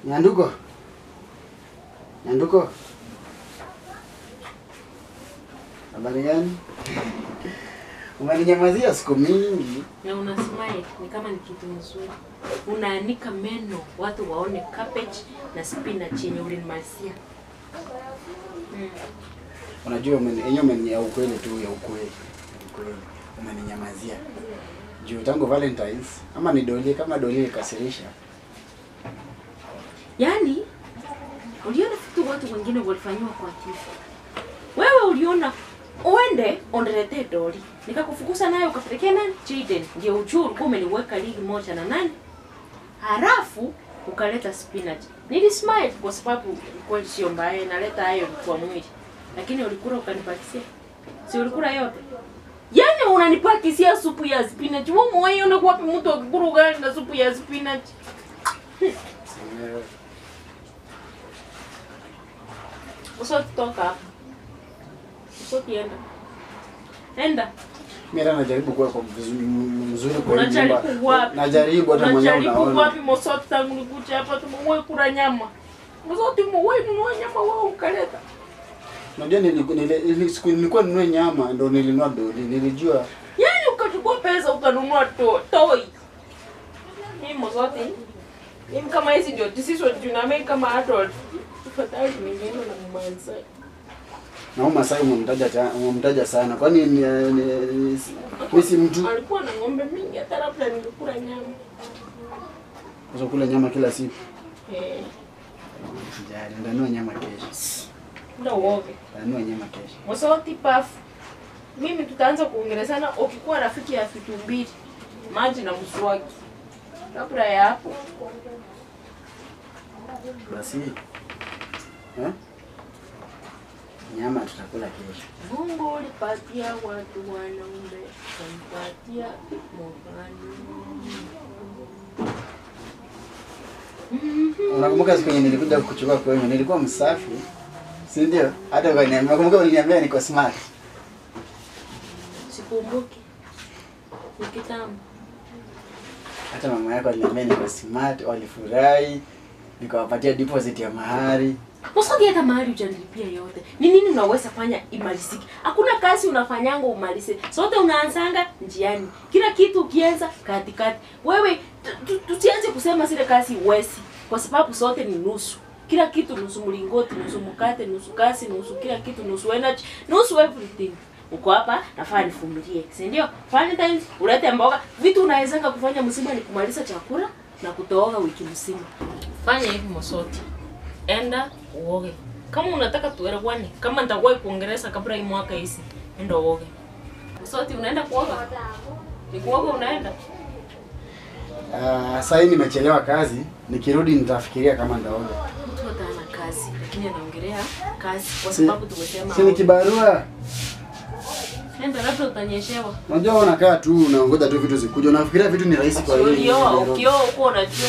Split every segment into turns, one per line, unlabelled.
Nyanduko. Nyanduko. Habari gani? Umeninyamazia siku mingi.
na unasmile ni kama ni kitu nzuri. Unaanika meno watu waone cabbage na spinach yenye ulinimalizia. Mm.
Unajua umeni- yenyewe umeni ya ukweli tu ya ukweli. Ukweli. Umeninyamazia. Juu tangu Valentines ama ni Doli kama Doli ikasirisha.
Yaani uliona vitu watu wengine walifanyiwa kwa TV. Wewe uliona uende uniletee doli. Nikakufukuza nayo ukapelekea nani? Jaden. Ndio ujue ulikuwa umeniweka ligi moja na nani? Halafu ukaleta spinach. Nilismile kwa sababu kweli sio mbaya, inaleta hayo kwa mwili. Lakini ulikula ukanipakisia. Si ulikula yote? Yaani unanipakisia supu ya spinach. Wewe mwenyewe unakuwa wapi mtu akikula ugali na supu ya spinach?
Semewe.
Usoti toka hapa. Usoti enda. Enda.
Mimi hata najaribu kuwa kwa vizuri mzuri kwa hii
Unajaribu
nyumba.
wapi?
Najaribu hata mwenyewe
Unajaribu
unaona.
wapi Mosoti tangu nikuja hapa tumewahi kula nyama. Mosoti mwewe nunua nyama wewe ukaleta.
Unajua niliku- nili- ili- siku nilikuwa ninunue nyama ndo nilinunua Doli. Nilijua
Yaani ukachukua pesa ukanunua to, toy. Hii Mosoti. Mimi kama hizi ndio decision tunamake kama adult. Tafadhali ningeenda na mmanzai.
na huyu Masai umemtaja ta- umemtaja sana. Kwani ni, ni, ni, ni si mtu
Alikuwa na ng'ombe mingi hata labda ningekula nyama.
Sasa kula nyama kila siku.
Eh,
Sijali, ndanua nyama kesho.
ndio uoge.
Ndanua nyama kesho.
Mosoti pafu. Mimi tutaanza kuongelezana ukikuwa rafiki ya vitu mbili, maji na mswaki. Kabla ya hapo,
Basi. Eh? Nyama tutakula kesho.
Mungu ulipatia watu wanaume, ukampatia mwanamke.
Unakumbuka siku yenye nilikuja kuchukua kwenu, nilikuwa msafi. Si ndio? Hata ukaniambia, unakumbuka uliniambia niko smart.
Sikumbuki. Ni kitambo.
Hata mama yako aliniambia niko smart, walifurahi. Nikawapatia deposit ya mahari.
Mosoti hata mahali hujanilipia yote. Ni nini unaweza fanya imalizike? Hakuna kazi unafanyanga umalize. Sote unaanzanga njiani. Kila kitu ukianza katikati. Wewe tu- tu- tusianze kusema zile kazi uwezi kwa sababu sote ni nusu. Kila kitu nusu mlingoti, nusu mkate, nusu kazi, nusu kila kitu, nusu energy, nusu everything. Uko hapa nafaa nivumilie. Si ndio? Valentine's ulete mboga. Vitu unawezanga kufanya mzima ni kumaliza chakula na kutooga wiki mzima. Fanya hivi Mosoti enda uoge. Kama unataka tuelewane, kama nitakuwa kuongeleza kabla hii mwaka hisi, enda uoge. Msoti unaenda kuoga? Ni kuoga unaenda?
Ah, sasa hii nimechelewa kazi. Nikirudi nitafikiria kama ndaoga.
Mtu hata ana kazi, lakini anaongelea kazi kwa
Si-
sababu tumesema.
Si ni kibarua.
Enda labda utanyeshewa.
Unajua wewe unakaa tu unaongoja tu vitu zikuje. Unafikiria vitu ni rahisi kwa hiyo.
Ulioa, ukioa uko unajua.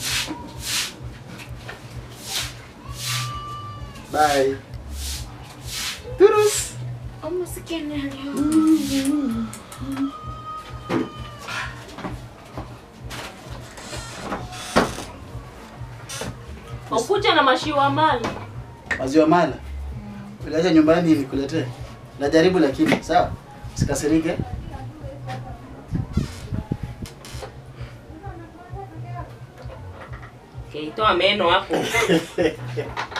Bye. Turus.
Umasikini leo. Ukuja na mashiwa mali.
Maziwa mala. Uliacha nyumbani nikuletee. Najaribu lakini sawa. Usikasirike.
Okay, toa meno hapo.